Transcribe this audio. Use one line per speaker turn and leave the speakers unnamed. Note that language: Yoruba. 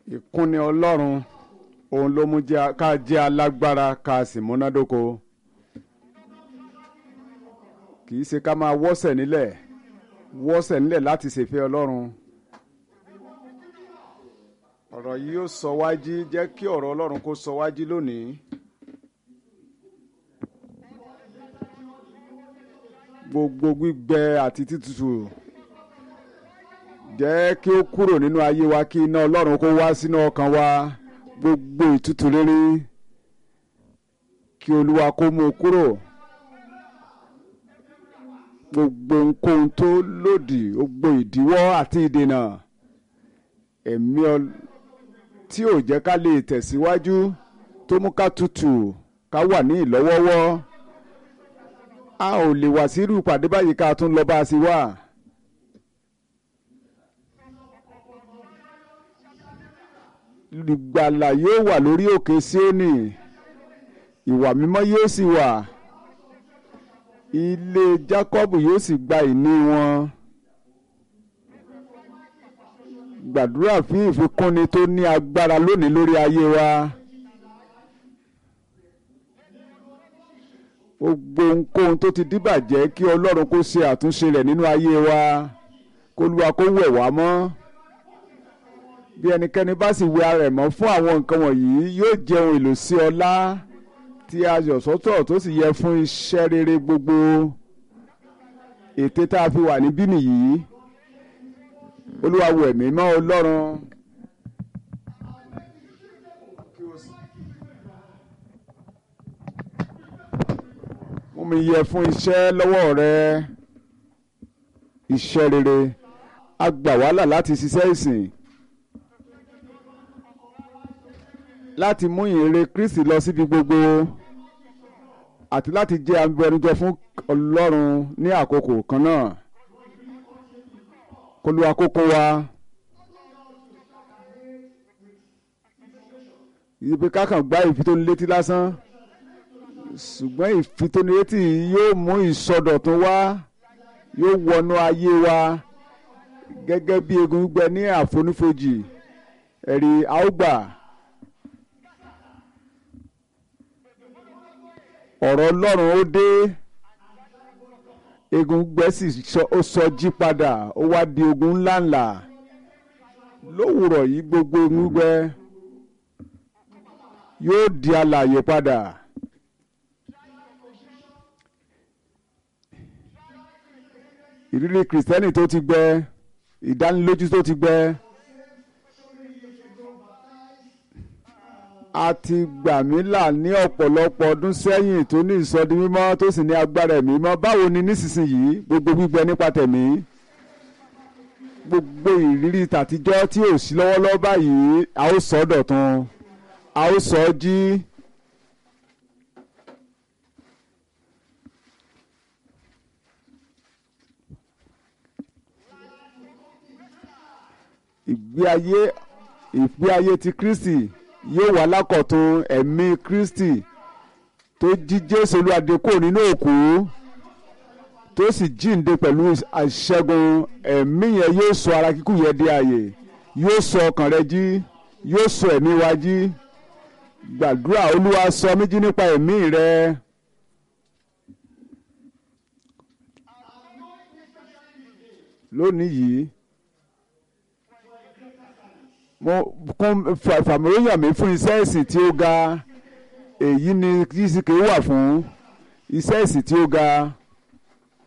ìkúnni ọlọ́run òun ló mú jẹ́- ká jẹ́ alágbára ká sì múnádóko kì í ṣe ká máa wọ́sẹ̀ nílẹ̀ wọ́sẹ̀ nílẹ̀ láti ṣèfẹ́ ọlọ́run ọ̀rọ̀ yìí yóò sọ wájí jẹ́ kí ọ̀rọ̀ ọlọ́run kó sọ wájí lónìí. gbogbo gbígbẹ àti títútù jẹ́ kí ó kúrò nínú ayé wa kí iná ọlọ́run kó wá sínú ọkàn wa gbogbo ìtútù rere kí olúwa kó mú un kúrò gbogbo ohunkóhun tó lòdì gbogbo ìdíwọ́ àti ìdènà ẹ̀mí ọl- tí ò jẹ́ ká lè tẹ̀síwájú tó mú ká tutù ká wà ní ìlọ́wọ́wọ́ a ò lè wá sí irú ìpàdé báyìí ká tún lọ bá a sí wà. ìgbàlà yóò wà lórí òkè Síónì ìwà mímọ́ yóò sì wà ilé Jákọ́bù yóò sì gba ìní wọn. gbàdúrà fún ìfikúnni tó ní agbára lónìí lórí ayé wa. gbogbo ohunkóhun tó ti díbàjẹ́ kí Ọlọ́run kó ṣe àtúnṣe rẹ̀ nínú ayé wa kólúwa kó wẹ̀ wá mọ́ bí ẹnikẹ́ni bá sì wẹ ara ẹ̀ mọ́ fún àwọn nǹkan wọ̀nyí yóò jẹ́ ohun èlò sí ọlá tí a yọ̀ sọ́tọ̀ tó sì yẹ fún iṣẹ́ rere gbogbo ète tá a fi wà níbí nìyí Olúwa wẹ̀ mí mọ́ Ọlọ́run. mú mi yẹ fún iṣẹ́ lọ́wọ́ rẹ iṣẹ́ rere a gbà wàhálà láti ṣiṣẹ́ ìsìn láti mú ìrere Kristi lọ síbi gbogbo àti láti jẹ́ abẹnujọ fún Ọlọ́run ní àkókò kan náà kólúwa kókó wa ibi kákan gbá ìfitónilétí lásán ṣùgbọ́n ìfitónilétí yóò mú ìsọdọ̀tun wá yóò wọnú ayé wa gẹ́gẹ́ bí egun gbígbẹ ní àfonífojì ẹ̀rí àúgbà ọ̀rọ̀ Ọlọ́run ó dé egun gbígbẹ sì sọ- ó sọ jí padà ó wá di ogun ńláńlá lówùrọ̀ yìí gbogbo egun gbígbẹ yóò di alààyè padà. ìrírí kìrìsìtẹ́nì tó ti gbẹ ìdánilójú tó ti gbẹ a ti gbà mí là ní ọ̀pọ̀lọpọ̀ ọdún sẹ́yìn tó ní ìsọdi mímọ́ tó sì ní agbára ẹ̀mí mímọ́ báwo ni nísinsìnyí gbogbo gbígbẹ nípa tẹ̀mí gbogbo ìrírí tàtijọ́ tí ò sí lọ́wọ́lọ́wọ́ báyìí a ó sọ ọ́ dọ̀tun a ó sọ ọ́ jí. ìgbé ayé ìgbé ayé ti Kristi yóò wà lákọ̀tun ẹ̀mí Kristi tó jí Jésù olúwadé kúrò nínú òkú tó sì jíǹde pẹ̀lú àṣẹgun ẹ̀mí yẹn yóò sọ ara kíkú yẹn di ààyè yóò sọ ọkàn rẹ jí yóò sọ ẹ̀mí wa jí gbàdúrà olúwa sọ mí jí nípa ẹ̀mí rẹ. lónìí yìí mo kún fàmìlóyàn mi fún iṣẹ́ ìsìn tí ó ga èyí ni kìsìkì wà fún iṣẹ́ ìsìn tí ó ga